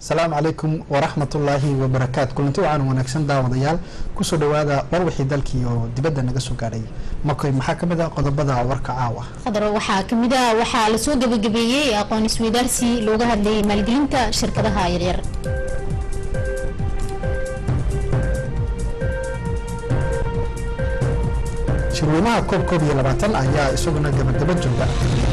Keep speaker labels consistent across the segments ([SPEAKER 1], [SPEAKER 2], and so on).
[SPEAKER 1] asalaamu calaykum waraxmatullaahi wabarakaatu kulanti wacan wanaagsan daawadayaal kusoo dhawaada war wixii dalkii oo dibadda naga soo gaadhay makoy maxaa ka mid ah qodobada warka caawa
[SPEAKER 2] khadro waxaa kamid ah waxaa lasoo gabagabeeyey aqoon isweydaarsi looga hadlayay maalgelinta shirkadaha yaryar
[SPEAKER 1] shirweynaha koob koob iyo labaatan ayaa isaguna gabagaba jooga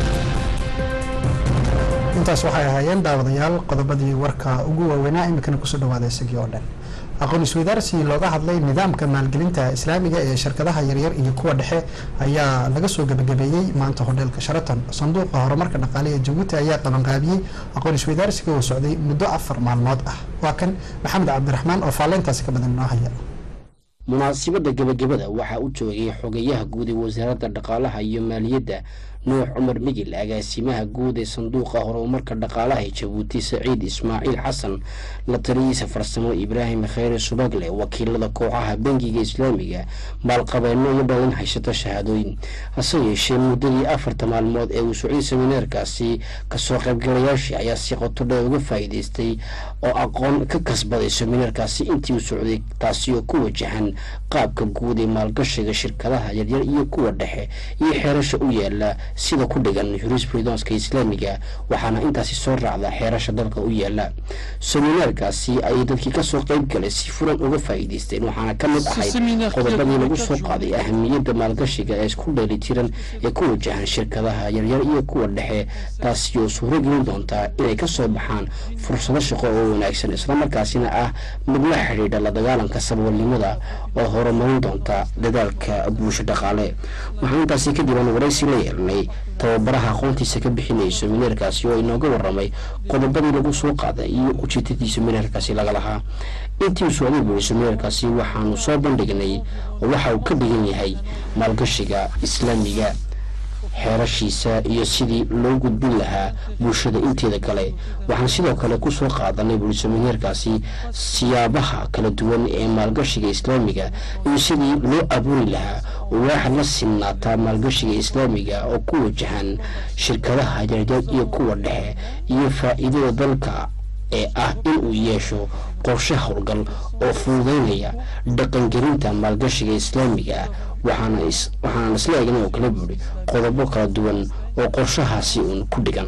[SPEAKER 1] intaas waxay ahaayeen daawadayaal qodobadii warka ugu waaweynaa iminkana kusoo dhawaada isagii oo dhan aqoon isweydaarsi looga hadlay nidaamka maalgelinta islaamiga ee shirkadaha yaryar iyo kuwa dhexe ayaa laga soo gabagabeeyey maanta hodheelka sharaton sanduuqa horumarka dhaqaale ee jabuuti ayaa qabanqaabiyey aqoon isweydaarsiga oo socday muddo afar maalmood ah waa kan maxamed cabdiraxmaan oo faalleyntaasi ka badan inoo haya
[SPEAKER 3] munaasibadda gebagabada waxaa u joogay xogeyaha guud ee wasaaradda dhaqaalaha iyo maaliyadda nuux cumar migil agaasimaha guud ee sanduuqa horumarka dhaqaalaha ee jabuuti saciid ismaaciil xasan la taliyiisa farsamo ibraahim kheyre subagle wakiilada kooxaha bangiga islaamiga maalqabeeno iyo dhalin haysata shahaadooyin hase yeeshee muddadii afarta maalmood ee uu socday semineerkaasi kasoo qaybgalayaashii ayaa si qoto dheer uga faa'iidaystay oo aqoon ka kasbaday semineerkaasi intii uu socday taasi oo ku wajahan qaabka guud ee maalgashiga shirkadaha yaryar iyo kuwa dhexe iyo xeerasha u yaala sida ku dhigan jurisprudonska islaamiga waxaana intaasi soo raacda xeerasha dalka u yaala seminaarkaasi ayay dadkii kasoo qayb galay si furan uga faa'iidaysteen waxaana ka mid ahayd qodobadii lagu soo qaaday ahamiyadda maalgashiga ee isku dheelitiran ee ku wajahan shirkadaha yaryar iyo kuwa dhexe taasi oo suuro gelin doontaa inay kasoo baxaan fursado shaqo oo wanaagsan islamarkaasina ah mid la xidhiidha la dagaalanka saboolnimada oo horumarin doonta dadaalka bulsho dhaqaale waxaan intaasi kadib aan waraysi la yeelnay tababaraha aqoontiisa ka bixinayay semineerkaasi oo inooga waramay qodobadii lagu soo qaaday iyo ujeedadii semineerkaasi laga lahaa intii uu socday buuri semineerkaasi waxaanu soo bandhignay oo waxa uu ka dhigan yahay maalgashiga islaamiga xeerashiisa iyo sidii loo gudbin lahaa bulshada inteeda kale waxaan sidoo kale kusoo qaadanay buuri semineerkaasi siyaabaha kala duwan ee maalgashiga islaamiga iyo sidii loo abuuri lahaa waaxa la sinaataa maalgashiga islaamiga oo ku wajahan shirkadaha yaryar iyo kuwa dhexe iyo faa'iidada dalka ee ah inuu yeesho qorshe howlgal oo fududeynaya dhaqangelinta maalgashiga islaamiga waxaana isla eegna oo kala buuri qodobo kala duwan oo qorshahaasi uun ku dhigan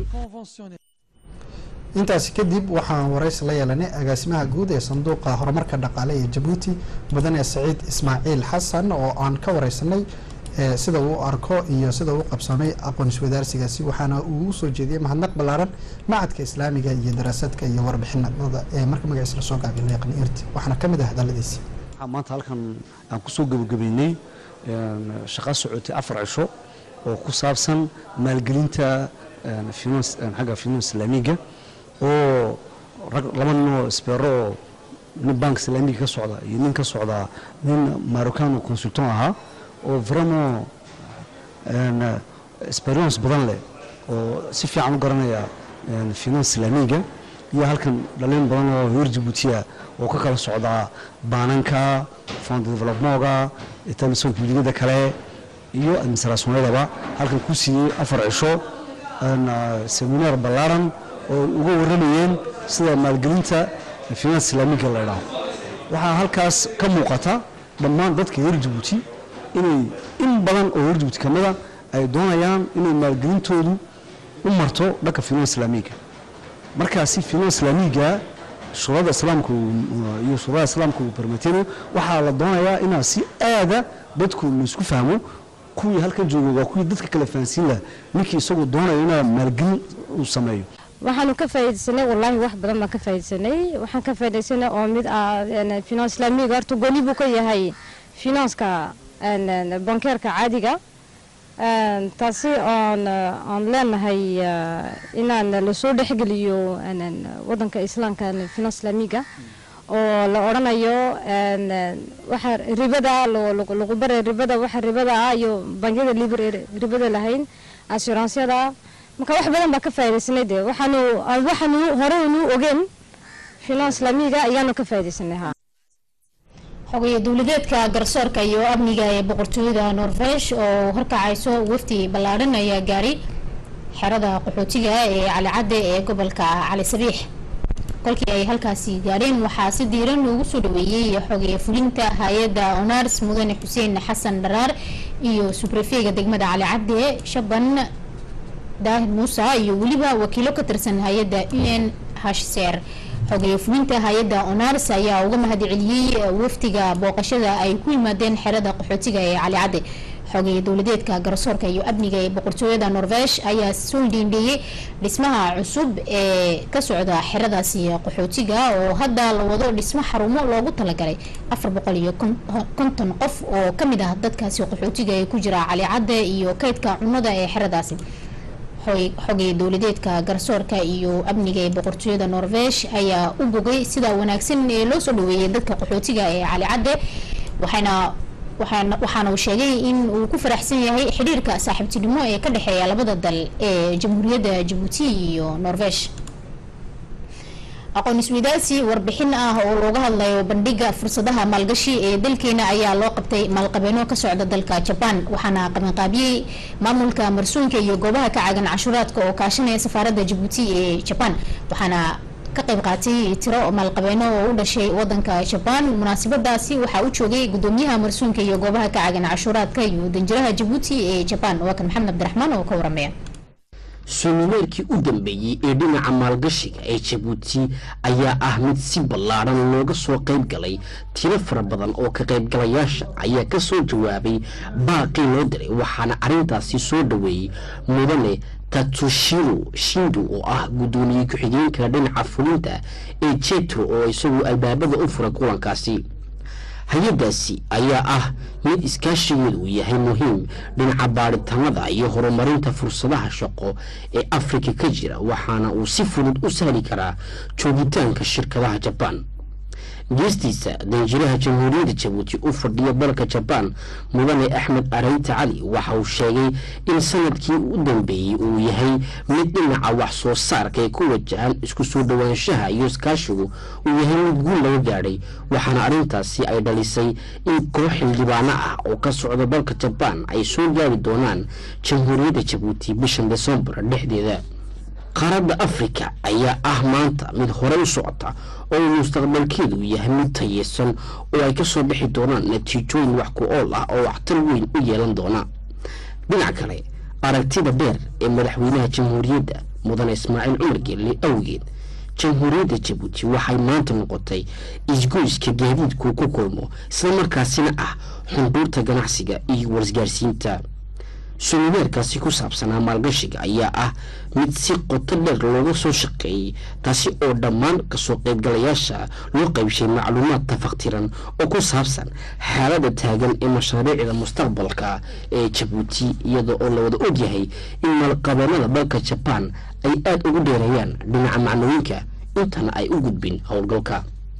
[SPEAKER 1] intaasi kadib waxaan waraysi la yeelanay agaasimaha guud ee sanduuqa horumarka dhaqaale ee jabuuti mudane saciid ismaaciil xasan oo aan ka wareysanay sida uu arko iyo sida uu qabsamay aqoon iswadaarsigaasi waxaana uu usoo jeediyey mahadnaq ballaaran macadka islaamiga iyo daraasadka iyo warbixinada ee marka magaciisa lasoo gaabiyo leeqan irti waxaana ka mid ah hadaladiisi
[SPEAKER 4] maanta halkan aan kusoo gabagabeynay shaqo socotay afar cisho oo ku saabsan maalgelinta xagga finance islaamiga oo laba nin oo isbeero oo nin bank islaamiga ka socda iyo nin ka socda nin marocano consultant ahaa oo vraiment experience badan leh oo si fiican u garanaya finance islaamiga iyo halkan dhalin badan oo reer jabuutiya oo ka kala socda baananka fond developmentga etamison publigada kale iyo administrationyadaba halkan ku siiyey afar cisho seminaar ballaaran oo uga waramayeen sida maalgelinta finance islaamiga la idhaaho waxaa halkaas ka muuqata dhammaan dadka reer jabuuti inay in badan oo reer jabuuti ka mida ay doonayaan inay maalgelintoodu u marto dhanka finance islaamiga markaasi finance islaamiga shuruucda islaamka iyo shuruucda islaamka uu permitino waxaa la doonayaa inaa si aada dadku laisku fahmo kuwii halkan jooga waa kuwii dadka kale fahansiin laha ninkii isagoo doonaya inaa maalgelin uu sameeyo
[SPEAKER 5] waxaanu ka faa'iidaysanay wallaahi wax badan baan ka faa'iidaysanay waxaan ka faa'iidaysanay oo mid ah finance islaamiga horta gooni buu ka yahay finanska bankeerka caadiga taasi oon aan leenahay inaan lasoo dhexgeliyo wadanka islaamka finance islaamiga oo la odhanayo waxa ribada lagu baray ribada waxa ribada ah iyo bangiyada liber ribada lahayn assuransyada marka wax badan baa ka faa'iidaysanay dee waxaanu waxaanu hore unu ogeen finance islaamiga ayaanu ka faa'iidaysanay ha
[SPEAKER 2] xogaye dowladeedka garsoorka iyo amniga ee boqortooyada norvesh oo horkacayso wafdi ballaadhan ayaa gaaray xerada qaxootiga ee calicadde ee gobolka cali sabiix kolkii ay halkaasi gaadheen waxaa si diiran loogu soo dhaweeyey xogeeye fulinta hay-adda onars mudane xuseen xasan dharaar iyo subrefeega degmada cali cadde shaban daahir muuse iyo weliba wakiilo ka tirsan hay-adda u n hcr xogeeye fulinta hay-adda onars ayaa uga mahad celiyey wafdiga booqashada ay ku yimaadeen xerada qaxootiga ee cali cadde xogeeye dowladeedka garsoorka iyo amniga ee boqortooyada norvesh ayaa soo dhiindheeyey dhismaha cusub ee ka socda xeradaasi qaxootiga oo hadda la wado dhismo xarumo loogu talagalay afar boqol iyo konton qof oo kamid ah dadkaasi qaxootiga ee ku jira cali cadde iyo kaydka cunada ee xeradaasi xogay dowladeedka garsoorka iyo amniga ee boqortooyada norvesh ayaa u bogay sida wanaagsan ee loo soo dhaweeyay dadka qaxootiga ee cali cadde waxayna waxaana uu sheegay in uu ku faraxsan yahay xidhiirka saaxiibtinimo ee ka dhexeeya labada dal ee jamhuuriyadda jabuuti iyo norvesh aqoon isweydaarsi warbixin ah oo looga hadlayo bandhiga fursadaha maalgashi ee dalkeena ayaa loo qabtay maalqabeeno ka socda dalka jabaan waxaana qabanqaabiyey maamulka marsuunka iyo goobaha ka caagan canshuuraadka oo kaashanaya safaaradda jabuuti ee jabaan waxaana ka qayb qaatay tiro maalqabeeno oo u dhashay wadanka jabaan munaasabadaasi waxaa u joogay gudoomiyaha marsuunka iyo goobaha ka caagan canshuuraadka iyo danjiraha jabuuti ee jabaan waa kan maxamed cabdiraxmaan oo ka waramaya
[SPEAKER 3] suumineerkii u dambeeyey ee dhinaca maalgashiga ee jabuuti ayaa ah mid si ballaadhan looga soo qayb galay tiro fara badan oo ka qaybgalayaasha ayaa ka soo jawaabay baaqii loo diray waxaana arrintaasi soo dhaweeyey mudane tatsushiro shindo oo ah guddoomiye ku-xigeenka dhinaca fulinta ee jetro oo isagu albaabada u furay kulankaasi hay-adaasi ayaa ah mid iskaashigeedu uu yahay muhiim dhinaca baadhitaanada iyo horumarinta fursadaha shaqo ee afrika ka jira waxaana uu si fudud u sahli karaa joogitaanka shirkadaha jabaan geestiisa danjiraha jamhuuriyadda jabuuti u fadhiya dalka jabaan mudane axmed areyta cali waxa uu sheegay in sanadkii u dambeeyey uu yahay mid dhinaca wax soo saarka ee ku wajahan isku soo dhowaanshaha iyo iskaashigu uu yahay mid guul laga gaadhay waxaana arrintaasi ay dhalisay in koox xildhibaano ah oo ka socda dalka jabaan ay soo gaari doonaan jamhuuriyadda jabuuti bishan desembar dhexdeeda qaaradda afrika ayaa ah maanta mid hore u socota oo mustaqbalkeedu yahay mid tayeysan oo ay ka soo bixi doonaan natiijooyin wax ku ool ah oo waxtar weyn u yeelan doona dhinac kale aragtida dheer ee madaxweynaha jamhuuriyadda mudane ismaaciil cumar geelle awgeed jamhuuriyadda jabuuti waxay maanta noqotay isgoyska gaadiidku ku kulmo islamarkaasina ah xunduurta ganacsiga iyo warisgaarsiinta sumineerkaasi ku saabsanaa maalgashiga ayaa ah mid si qoto dheer looga soo shaqeeyey taasi oo dhammaan kasoo qaybgalayaasha loo qaybshay macluumaad tafaktiran oo ku saabsan xaaladda taagan ee mashaariicda mustaqbalka ee jabuuti iyada oo la wada ogyahay in maalqabeennada dalka jabaan ay aada ugu dheereeyaan dhinaca macnooyinka intana ay u gudbin howlgalka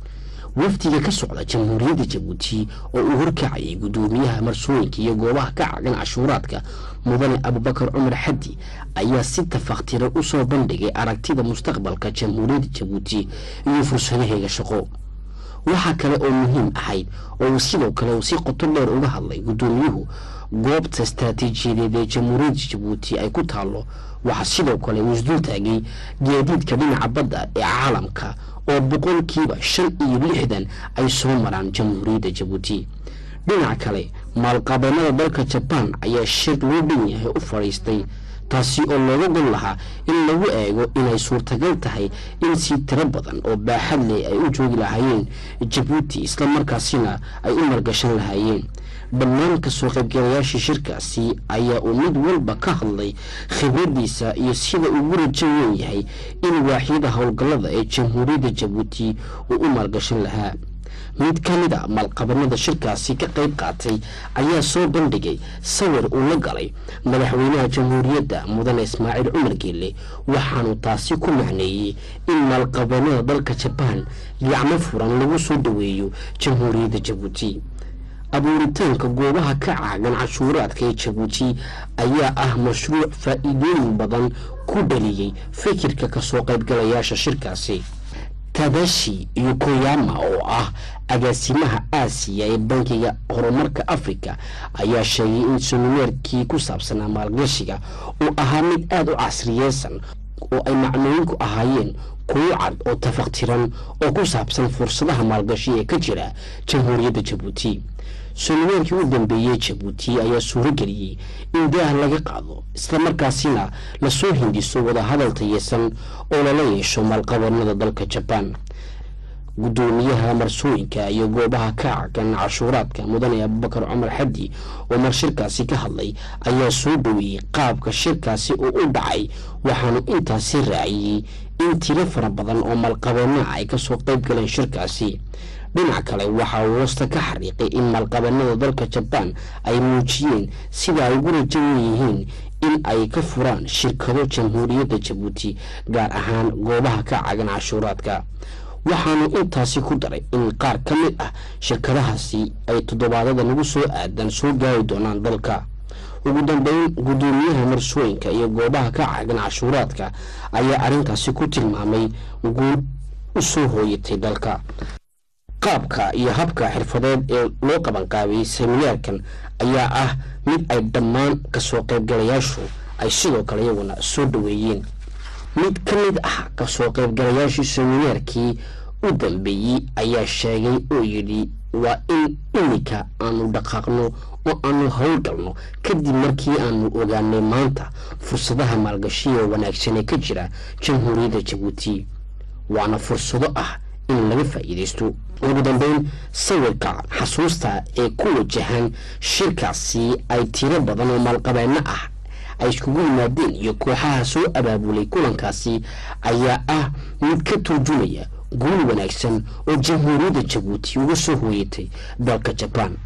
[SPEAKER 3] wafdiga ka socda jamhuuriyadda jabuuti oo uu horkacayay guddoomiyaha marsooyinka iyo goobaha ka cagan cashuuraadka mudane abubakar cumar xaddi ayaa si tafaktiran u soo bandhigay aragtida mustaqbalka jamhuuriyadda jabuuti iyo fursadaheega shaqo waxaa kale oo muhiim ahayd oo uu sidoo kale uu si qoto dheer uga hadlay guddoomiyuhu goobta istaraatiijiyadeed ee jamhuuriyadda jabuuti ay ku taallo waxaa sidoo kale uu isdul taagay gaadiidka dhinaca badda ee caalamka oo boqolkiiba shan iyo lixdan ay soo maraan jamhuuriyadda jabuuti dhinaca kale maalqabeennada dalka jabaan ayaa shir loo dhan yahay u fadhiistay taasi oo looga gon lahaa in lagu eego inay suurtagal tahay in si tiro badan oo baaxad leh ay u joogi lahaayeen jabuuti islamarkaasina ay u margashan lahaayeen dhammaan kasoo qaybgalayaashii shirkaasi ayaa uu mid walba ka hadlay khibradiisa iyo sida ugu rajo weyn yahay in waaxyada howlgallada ee jamhuuriyadda jabuuti uu u maalgashan lahaa mid ka mid a maalqabanada shirkaasi ka qayb qaatay ayaa soo bandhigay sawir uu la galay madaxweynaha jamhuuriyadda mudane ismaaciil cumar geelle waxaanu taasi ku macneeyey in maalqabanada dalka jabaan gacmo furan lagu soo dhaweeyo jamhuuriyadda jabuuti abuuritaanka goobaha ka caagan cashuuraadka ee jabuuti ayaa ah mashruuc faa'iidooyin badan ku dhaliyey fikirka kasoo qaybgalayaasha shirkaasi tadashi iyo koyama oo ah agaasimaha aasiya ee bankiga horumarka afrika ayaa sheegay in sumineerkii ku saabsanaa maalgashiga uu ahaa mid aada u casriyeysan oo ay macnooyinku ahaayeen kuwo cad oo tafaqtiran oo ku saabsan fursadaha maalgashi ee ka jira jamhuuriyadda jabuuti soomaaliyankii u dambeeyey jabuuti ayaa suuro geliyey in daah laga qaado islamarkaasina lasoo hindiso wadahadal tayeysan oo lala yeesho maalqabanada dalka jabaan guddoomiyaha marsooyinka iyo goobaha ka cagan cashuuraadka mudane abubakar cumar xaddi oo mar shirkaasi ka hadlay ayaa soo dhoweeyey qaabka shirkaasi oo u dhacay waxaanu intaasi raaciyey in tiro fara badan oo maalqabeena ay kasoo qayb galeen shirkaasi dhinac kale waxa uu hoosta ka xariiqay in maalqabanada dalka jabaan ay muujiyeen sida ay ugu rajawan yihiin in ay ka furaan shirkado jamhuuriyadda jabuuti gaar ahaan goobaha ka cagan cashuuraadka waxaanu intaasi ku daray in qaar ka mid ah shirkadahaasi ay toddobaadada nagu soo aadan soo gaari doonaan dalka ugu dambeyn guddoomiyaha marsooyinka iyo goobaha ka cagan cashuuraadka ayaa arrintaasi ku tilmaamay guul u soo hooyatay dalka qaabka iyo habka xirfadeed ee loo qabanqaabiyey seminaarkan ayaa ah mid ay dhammaan kasoo qaybgalayaashu ay sidoo kale iyaguna soo dhoweeyeen mid ka mid ah kasoo qaybgalayaashii seminaarkii u dambeeyey ayaa sheegay oo yidhi waa in iminka aanu dhaqaaqno oo aanu howlgalno kadib markii aanu ogaanay maanta fursadaha maalgashiga wanaagsan ee ka jira jamhuuriyadda jabuuti waana fursado ah in laga faa'iidaysto ugu dambeyn sawirka xasuusta ee ku wajahan shirkaasi ay tiro badan oo maalqabeeno ah ay iskugu yimaadeen iyo kooxaha soo abaabulay kulankaasi ayaa ah mid ka turjumaya guul wanaagsan oo jamhuuriyadda jabuuti uga soo hooyatay dalka jabaan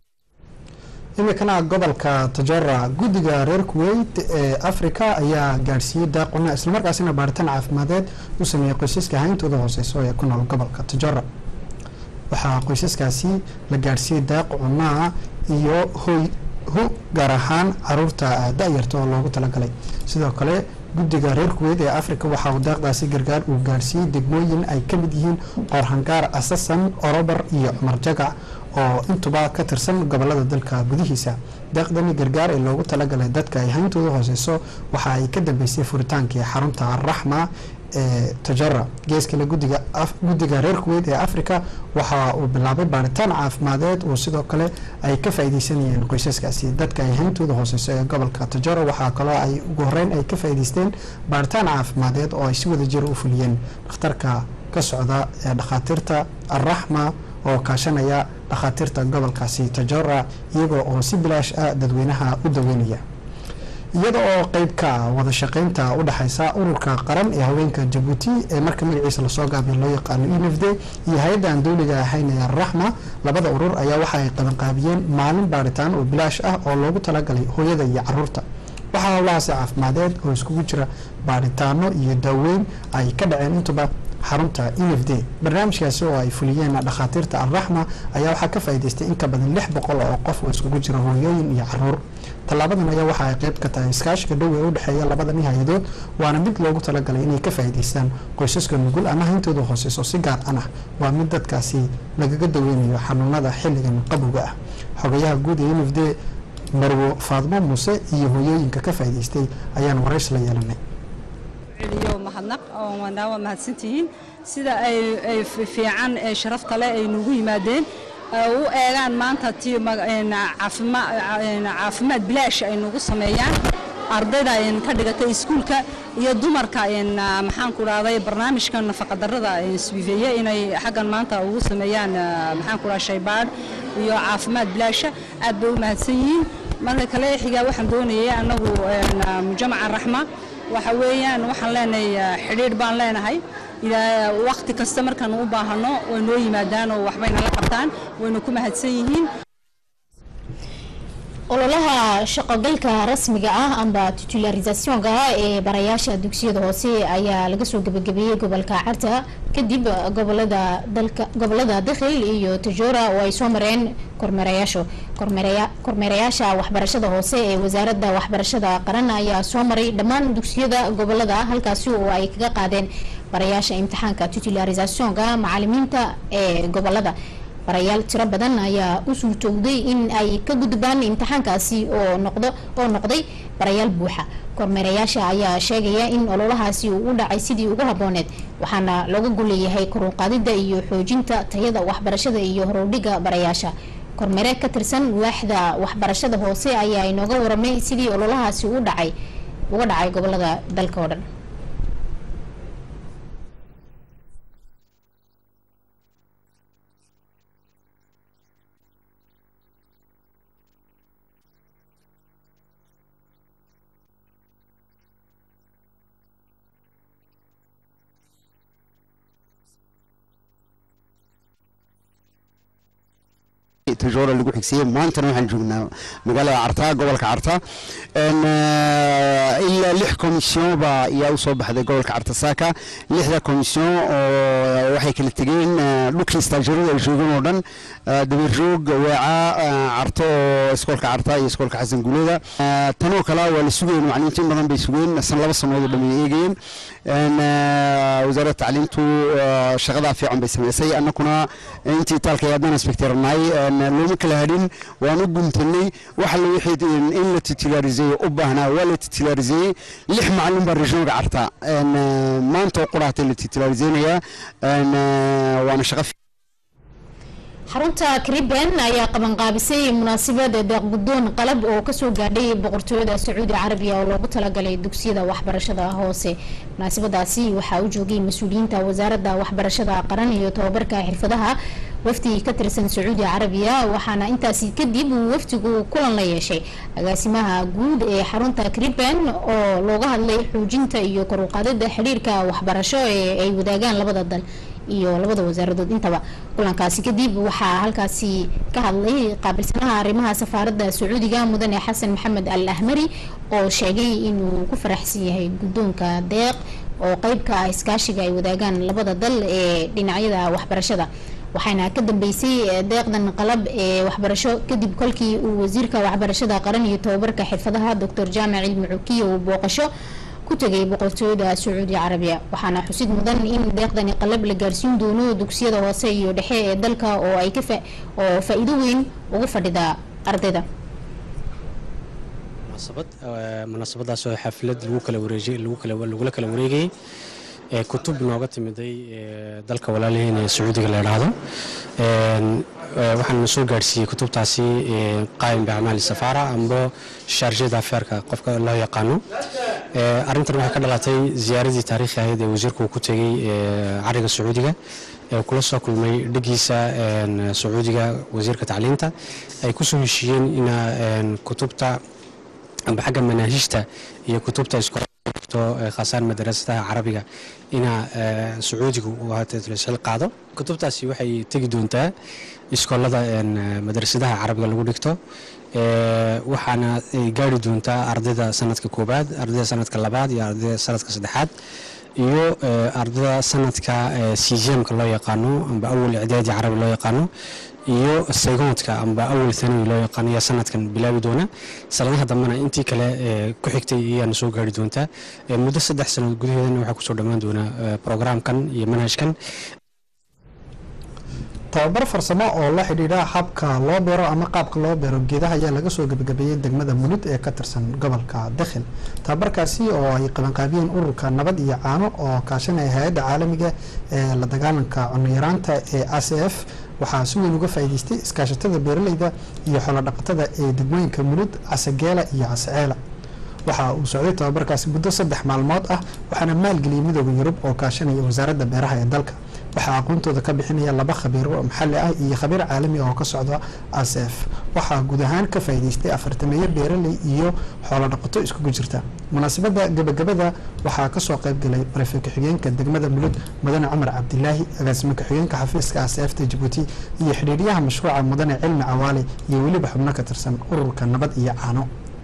[SPEAKER 1] imikana gobolka tajora guddiga reer kuweyt ee africa ayaa gaadhsiiyey daaquna islamarkaasina baaritaan caafimadeed u sameeyey qoysaska hayntooda hooseyso ee ku nool gobolka tajora waxaa qoysaskaasi la gaadhsiiyey daaq cunaa iyo hoy hu gaar ahaan caruurta da-yarta oo loogu talagalay sidoo kale guddiga reer kuweyt ee africa waxa uu daaqdaasi gargaar uu gaadhsiiyey degmooyin ay ka mid yihiin qoorhangaar asasan orobar iyo cumar jagac oo intuba ka tirsan gobolada dalka gudihiisa daaqdani gargaar ee loogu talagalay dadka ay hayntooda hooseyso waxa ay ka dambeysay furitaankii xarunta araxma ee tajara geeskale gudiga guddiga reer kuweyt ee africa waxa uu bilaabay baaritaan caafimadeed oo sidoo kale ay ka faaideysanayeen qoysaskaasi dadka ay hayntooda hooseyso ee gobolka tajara waxaa kaloo ay ugu horeyn ay ka faa'ideysteen baaritaan caafimadeed oo ay si wada jir u fuliyeen dhakhtarka ka socda ee dhakhaatiirta araxma oo kaashanaya dhakhaatiirta gobolkaasi tajora iyagoo oo si bilaash ah dadweynaha u daweynaya iyada oo qeyb ka ah wada shaqeynta u dhexeysa ururka qaran ee haweenka jabuuti ee marka magaciisa lasoo gaabiya loo yaqaano unfd iyo hay-adda aan dowliga ahayn ee raxma labada urur ayaa waxa ay qabanqaabiyeen maalin baaritaan oo bilaash ah oo loogu talagalay hooyada iyo caruurta waxaa howlahaasi caafimadeed oo iskugu jira baaritaano iyo daaweyn ay ka dhaceen intuba xarunta unfd barnaamijkaasi oo ay fuliyeen dhakhaatiirta alraxma ayaa waxaa ka faa'idaystay in ka badan lix boqol oo qof oo iskugu jira hooyooyin iyo caruur tallaabadan ayaa waxa ay qayb ka tahay iskaashiga dhow ee u dhexeeya labadani hay-adood waana mid loogu talagalay inay ka faa'idaystaan qoysaska nugul ama hayntooda hooseyso si gaar an ah waa mid dadkaasi lagaga daweynayo xanuunada xilligan qabowga ah xogayaha guud ee unfd marwo faadmo muuse iyo hooyooyinka ka faa'idaystay ayaan warays la yeelanay
[SPEAKER 6] iyo mahadnaq waa mahadsantihiin sida ay fiican ee sharafta leh ay nugu yimaadeen u eegaan maanta ti caafimaad bilaash ay nugu sameeyaan ardayda ka dhigatay iskuulka iyo dumarka maxaan ku dhahday barnaamijka nafaqadarrada swiifeeye inay xaggan maanta ugu sameeyaan maxaan ku dhaha shaybaadh iyo caafimaad bilaasha aad bay u mahadsan yihiin marka kale xigaa waxaan doonayay annagu mujamaca raxma waxa weeyaan waxaan leenahay xidhiidh baan leenahay wakti kasta markaan u baahano way noo yimaadaan oo waxbayna la qabtaan wayna ku mahadsan yihiin
[SPEAKER 2] ololaha shaqogalka rasmiga ah amba titularisationka ee barayaasha dugsiyada hoose ayaa laga soo gebagabeeyey gobolka carta kadib gobolada dalka gobolada dakhil iyo tajora oo ay soo mareen kormeerayaashu kormeerayaasha waxbarashada hoose ee wasaaradda waxbarashada qaran ayaa soo maray dhammaan dugsiyada gobolada halkaasi oo ay kaga qaadeen barayaasha imtixaanka titularisationka macalimiinta ee gobolada barayaal tiro badan ayaa u suurtowday in ay ka gudbaan imtixaankaasi oo noqdo oo noqday barayaal buuxa kormeerayaasha ayaa sheegaya in ololahaasi uu u dhacay sidii ugu habooneed waxaana looga golleeyahay koruqaadida iyo xoojinta tayada waxbarashada iyo horudhiga barayaasha kormeere ka tirsan waaxda waxbarashada hoose ayaa inooga waramay sidii ololahaasi u dhacay uga dhacay gobolada dalka oo dhan
[SPEAKER 7] tajoora lagu xigsiiyey maantana waxaan joognaa magaalada carta gobolka carta ilaa lix komisyon baa ayaa usoo baxday gobolka carta saaka lixda komisyon oo waxay kala tegeen dhulkii istaajarada ay joogeen oo dhan dabarjoog weeca carto oo iskoolka carta iyo iskoolka xasan guuleda tanoo kale waa la sugayeen macalimiinta in badan bay sugeen san laba sanood oo dhan ay eegayeen wasaaradda tacliintu shaqadaa fiican bay samaysay annakuna intii taalka haddaan inspekteernaay looma kala hadhin waan u guntanay waxa la wixii in la titulaariseeyo u baahnaa waa la titulaariseeyey lix macalin baa regionka carta maanta oo quraatay la titulaariseynaya waana shaqa
[SPEAKER 2] xarunta kariben ayaa qabanqaabisay munaasabad deeq guddoon qalab oo kasoo gaadhay boqortooyada sacuudi carabiya oo loogu talagalay dugsiyada waxbarashada hoose munaasabadaasi waxaa u joogay mas-uuliyiinta wasaaradda waxbarashada qaran iyo tobabarka xirfadaha wafdi ka tirsan sacuudi carabiya waxaana intaasi kadib uu wafdigu kulan la yeeshay agaasimaha guud ee xarunta kariben oo looga hadlay xoojinta iyo koruqaadida xidhiirka waxbarasho ee ay wadaagaan labada dal iyo labada wasaaradood intaba kulankaasi kadib waxaa halkaasi ka hadlay qaabilsanaha arrimaha safaaradda sacuudiga mudane xasan maxamed al ahmari oo sheegay inuu ku faraxsan yahay guddoonka deeq oo qeyb ka ah iskaashiga ay wadaagaan labada dal ee dhinacyada waxbarashada waxaana ka dambeysay deeqdan qalab ee waxbarasho kadib kolkii uu wasiirka waxbarashada qaran iyo tobabarka xirfadaha doctor jaamac cilmi cukiya uu booqasho ku tegay boqortooyada sacuudi carabiya waxaana xusid mudan in deeqdani qalab la gaarsiin doono dugsiyada hoose iyo dhexe ee dalka oo ay ka oo faa-iido weyn ugu fadhida ardayda
[SPEAKER 8] munaasabad munaasabadaas oo xaflad lagu kala wareejay lagu kala lagula kala wareegayay ee kutub nooga timiday dalka walaalihiin ee sacuudiga la idhaahdo waxaan soo gaadhsiiyey kutubtaasi qaayim biacmaali safaara amba shaarjada afeerka qofka loo yaqaano arrintan waxay ka dhalatay ziyaaradii taariikhi ahayd ee wasiirku uu ku tegey cariga sacuudiga ee kula soo kulmay dhigiisa sacuudiga wasiirka tacliinta ay kusoo heshiiyeen ina kutubta amba xagga manaahijta iyo kutubta iskool khaasaan madarasadaha carabiga inaa sacuudigu xil qaado kutubtaasi waxay tegi doontaa iskoolada madarasadaha carabiga lagu dhigto waxaana ay gaari doontaa ardayda sanadka koobaad ardayda sanadka labaad iyo ardayda sanadka saddexaad iyo ardayda sanadka sijiamka loo yaqaano amba awal icdaadi carabi loo yaqaano iyo saygoodka amba awal thanawi loo yaqaano ayaa sanadkan bilaabi doona sanadaha dambena intii kale ku xigtay ayaana soo gaari doontaa muddo saddex sanadood gudaheedana waxaa kusoo dhammaan doonaa programkan iyo manhajkan
[SPEAKER 1] tababar farsamo oo la xidhiidha habka loo beero ama qaabka loo beero geedaha ayaa laga soo gebagabeeyey degmada mulud ee ka tirsan gobolka dakhil tababarkaasi oo ay qabanqaabiyeen ururka nabad iyo caano oo kaashanaya hay-adda caalamiga ee la dagaalanka cunayaraanta ee a c f waxaa si weyn uga faa'iideystay iskaashatada beeraleyda iyo xoolodhaqatada ee degmooyinka mulud casageela iyo casaceela waxa uu socday tababarkaasi muddo saddex maalmood ah waxaana maalgeliyay midooda yurub oo kaashanaya wasaaradda beeraha ee dalka waxaa aqoontooda ka bixinaya laba khabiiro maxalli ah iyo khabiir caalami oo ka socda asf waxaa guud ahaan ka faa'iideystay afartameeyo beeraley iyo xoolodhaqato iskugu jirta munaasabadda gebagabada waxaa kasoo qaybgalay barefe ku-xigeenka degmada mulud mudane cumar cabdilaahi agaasime ku-xigeenka xafiiska asfta jabuuti iyo xidhiidyaha mashruuca mudane cilmi cawaale iyo weliba xubno ka tirsan ururka nabad iyo caano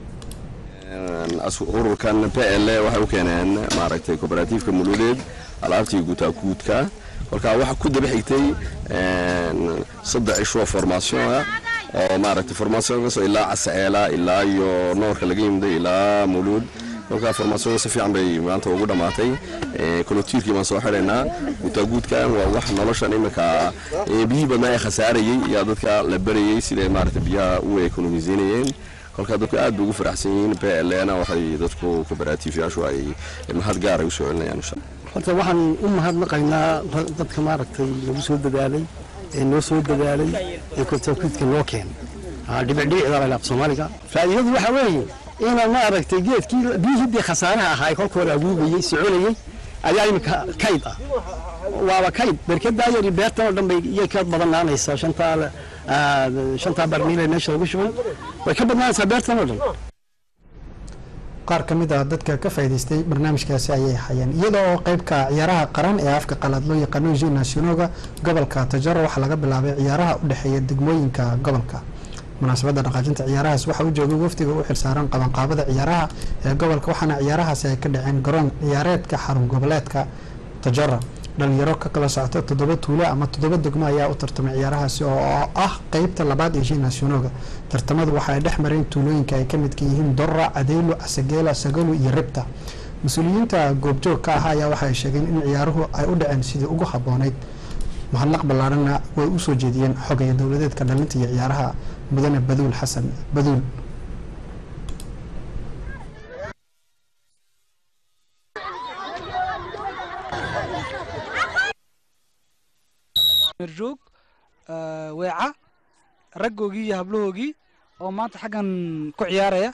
[SPEAKER 9] ururkan p l waxay u keeneen maaragtay koobaratiifka muludeed alaabtii guutaaguudka kolkaa waxaa ku daba xigtay saddex cisho formation ah oo maaragtay formationkaasoo ilaa casaceela ilaa iyo noorka laga yimday ilaa muluud kolkaa formaasiyada si fiican bay maanta ugu dhammaatay kolotiirkii baan soo xidhaynaa guutaaguudkan waa wax noloshan iminka biyihii badnaa ee khasaarayey yaa dadka la barayey siday maaragtay biyaha u ekonomiseynayeen kolkaa dadku aad bay ugu faraxsan yihiin blna waxay dadku kooperaatiifyaashu ay mahad gaar ay u soo celinayaan insha
[SPEAKER 10] horta waxaan u mahadnaqaynaa dadka maaragtay lagu soo dadaalay ee noo soo dadaalay ee kontaakuudka noo keenay dhibicdhibicda la laab soomaaliga faa'iidadu waxa weeye inaan maaragtay geedkii biyihii dee khasaaraha ahaa ee kolka hore aguugayey soconayey ayaa imika kayd ah waaba kayd berkadaa yari beertan oo dhan bay iyay ka badanaanaysaa shantaa shantaa barmiil ee meesha lagu shubay way ka badnaanaysaa beertan oo dhan
[SPEAKER 1] qaar ka mid ah dadka ka faa'iidaystay barnaamijkaasi ayay hayeen iyada oo qeybka ciyaaraha qaran ee afka qalaad loo yaqaano ju nationoga gobolka tajaro waxaa laga bilaabay ciyaaraha u dhexeeya degmooyinka gobolka munaasabadda dhaqaajinta ciyaarahaas waxaa u joogay wafdiga u xilsaaran qabanqaabada ciyaaraha ee gobolka waxaana ciyaarahaasi ay ka dhaceen garoon ciyaareedka xarun goboleedka tajara dhalinyaro ka kala socota toddoba tuulo ama toddoba degmo ayaa u tartamay ciyaarahaasi oo ah qeybta labaad ee ji nationoga tartamadu waxa ay dhex mareen tuulooyinka ay ka midka yihiin dorra cadeylo asageela sagalu iyo ribta mas-uuliyiinta goobjoog ka ah ayaa waxa ay sheegeen in ciyaaruhu ay u dhaceen sidii ugu habboonayd mahadnaq ballaarhanna way u soo jeediyeen xogaya dowladeedka dhalinta iyo ciyaaraha mudane baduul xasan baduul
[SPEAKER 11] merjoog weeca raggoogii iyo hablahoogii oo maanta xaggan ku ciyaaraya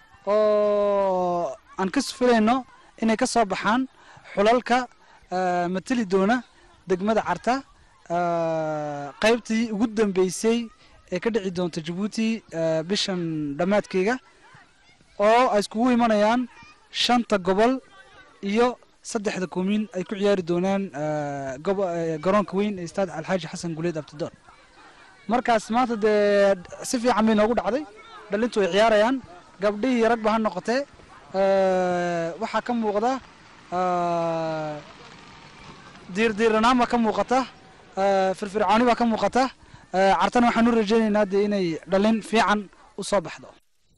[SPEAKER 11] oo aan ka sufilayno inay ka soo baxaan xulalka mateli doona degmada carta qaybtii ugu dambeysay ee ka dhici doonta jabuuti bishan dhammaadkeyga oo ay iskugu imanayaan shanta gobol iyo saddexda koomiin ay ku ciyaari doonaan garoonka weyn ee istaad alxaaji xasan guleed abtidoon markaas maanta dee si fiican bay noogu dhacday dhalintu way ciyaarayaan gabdhihii ragba ha noqotee waxaa ka muuqda diirdiiranaan baa ka muuqata firfircooni baa ka muuqata cartana waxaan u rajaynaynaa dee inay dhalin fiican u soo baxdo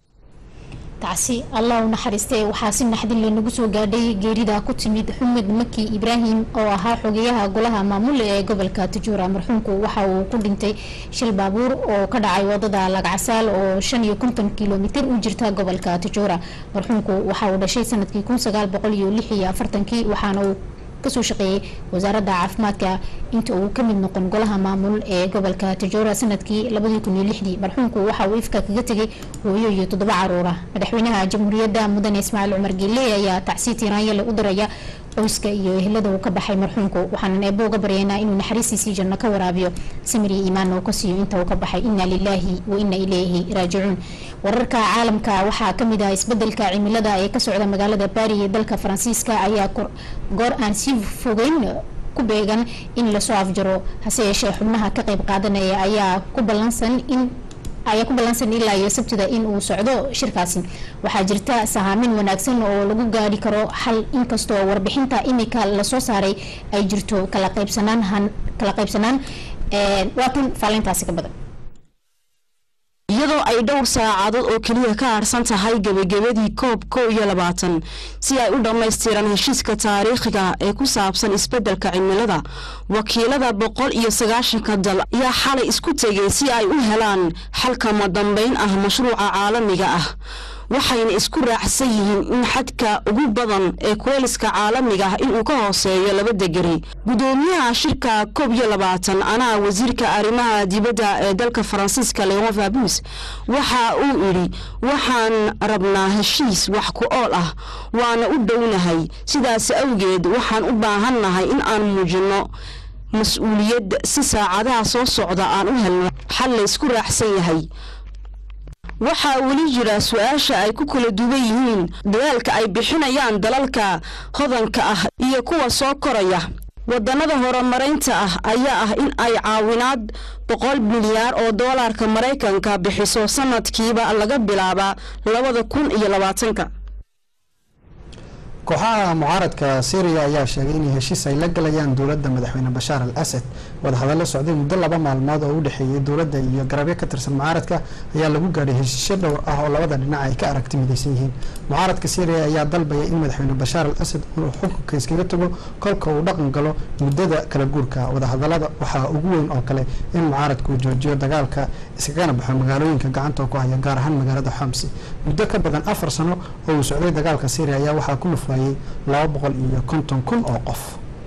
[SPEAKER 2] tacsi allah u naxariistee waxaa si naxdin lanagu soo gaadhay geerida ku timid xumed maki ibraahim oo ahaa xogeyaha golaha maamul ee gobolka tajuura marxuumku waxa uu ku dhintay shil baabuur oo ka dhacay wadada lagcasaal oo shan iyo konton kilomitir u jirta gobolka tajuura marxuumku waxa uu dhashay sanadkii kun sagaal boqol iyo lix iyo afartankii waxaana uu kasoo shaqeeyey wasaaradda caafimaadka inta uu kamid noqon golaha maamul ee gobolka tajoora sanadkii labadii kun iyo lixdii marxuumku waxa uu ifka kaga tegay hooyo iyo toddoba caruura madaxweynaha jamhuuriyadda mudane ismaaciil cumar geele ayaa tacsi tiiraanyale u diraya qoyska iyo ehelada uu ka baxay marxuumku waxaanan eebo uga baryaynaa inuu naxariistiisii janno ka waraabiyo samir iyo iimaan oo ka siiyo inta uu ka baxay inna lilaahi wa inna ilayhi raajicuun wararka caalamka waxaa kamid ah isbedelka cimilada ee ka socda magaalada baari ee dalka faransiiska ayaa goor aan sii fogeyn ku beegan in lasoo afjaro hase yeeshee xubnaha ka qayb qaadanaya ayaa ku ballansan in ayaa ku ballansan ilaa iyo sabtida in uu socdo shirkaasi waxaa jirta sahaamin wanaagsan oo lagu gaari karo xal inkastoo warbixinta imika lasoo saaray ay jirto kala qaybsanaan kala qaybsanaan waatan faalintaasi ka badan
[SPEAKER 12] iyadoo ay dhowr saacadood oo keliya ka harsan tahay gebagabadii koob kow iyo labaatan si ay u dhammaystiraan heshiiska taariikhiga ee ku saabsan isbeddelka cimilada wakiilada boqol iyo sagaashanka dal ayaa xalay isku tegay si ay u helaan xalkama dambayn ah mashruuca caalamiga ah waxayna isku raacsan yihiin in xadka ugu badan ee kuleeliska caalamiga ah inuu ka hooseeyo laba degeri gudoomiyaha shirka koob iyo labaatan anaa wasiirka arrimaha dibadda ee dalka faransiiska leon fabus waxa uu idhi waxaan rabnaa heshiis wax ku ool ah waana u dhownahay sidaas awgeed waxaan u baahannahay in aan muujinno mas-uuliyad si saacadaha soo socda aan u helno xal laysku raacsan yahay waxaa weli jira su-aasha ay ku kala duwan yihiin dadaalka ay bixinayaan dalalka hodanka ah iyo kuwa soo koraya wadannada horumaraynta ah ayaa ah in ay caawinaad boqol milyaar oo doolarka maraykanka bixiso sanadkiiba laga bilaaba labada kun iyo labaatanka
[SPEAKER 1] kooxaha mucaaradka syriya ayaa sheegay inay heshiis ay la galayaan dowladda madaxweyne bashaar al asad wadahadallo socday muddo laba maalmood oo u dhexeeyay dowladda iyo garabyo ka tirsan mucaaradka ayaa lagu gaadhay heshiisyo dhowr ah oo labada dhinac ay ka aragti midaysan yihiin mucaaradka syriya ayaa dalbaya in madaxweyne bashaar al asad uu xukunka iskaga tago kolka uu dhaqan galo muddada kala guurka wadahadalada waxaa ugu weyn oo kale in mucaaradka uu joojiyo dagaalka iskagana baxo magaalooyinka gacanta ku haya gaar ahaan magaalada xamsi muddo ka badan afar sano oo uu socday dagaalka syriya ayaa waxaa ku lufayay laba boqol iyo konton kun oo qof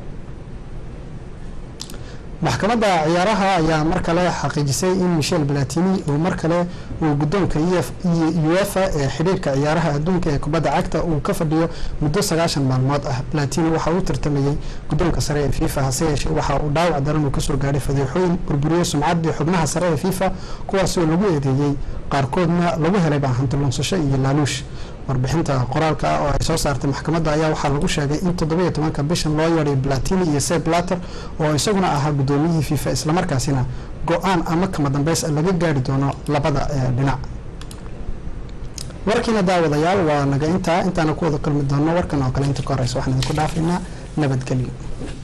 [SPEAKER 1] maxkamadda ciyaaraha ayaa mar kale xaqiijisay in michel balatini uu mar kale uu guddoonka uefa ee xidhiirka ciyaaraha adduunka ee kubadda cagta uu ka fadhiyo muddo sagaashan maalmood ah balatini waxa uu tartamayey guddoonka sare ee fifa hase yeeshee waxa uu dhaawac daran uu kasoo gaadhay fadeexooyin burburiyo sumcaddii xubnaha sare ee fifa kuwaas oo lagu eedeeyey qaarkoodna lagu helay baahanti lunsasho iyo laaluush warbixinta qoraalka ah oo ay soo saartay maxkamadda ayaa waxaa lagu sheegay in toddobiyo tobanka bishan loo yeedhay platini iyo seb blatter oo isaguna ahaa guddoomiyihii fifa islamarkaasina go-aan ama kama dambeys laga gaari doono labada dhinac warkiina daawadayaal waa naga intaa intaana ku wada kulmi doono warkan oo kale inta ka horeysa waxaan idinku dhaafaynaa nabadgelyo